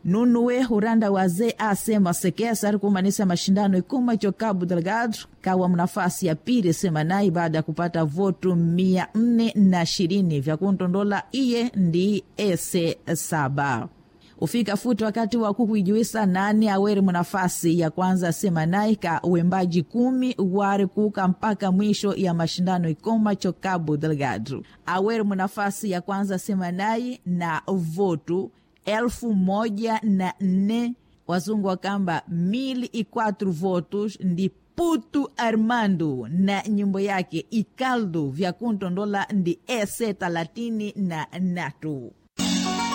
nunuwe huranda wazee asema sekesa ari kumanisa mashindano ikuma cho Cabo Delgado kawa mnafasi ya pili semanai baada ya kupata votu mia nne na ishirini vya kuntondola iye ndi ese saba ufika futi wakati wa kukuijuisa nani aweri munafasi ya kwanza semanai ka uembaji kumi wari kuka mpaka mwisho ya mashindano ikoma cho Cabo Delgado aweri munafasi ya kwanza semanai na votu elfu moja na nne wazungu wakamba mili i quatro votos ndi Putu Armando na nyimbo yake Ikaldo vya kuntondola ndi ese talatini na natu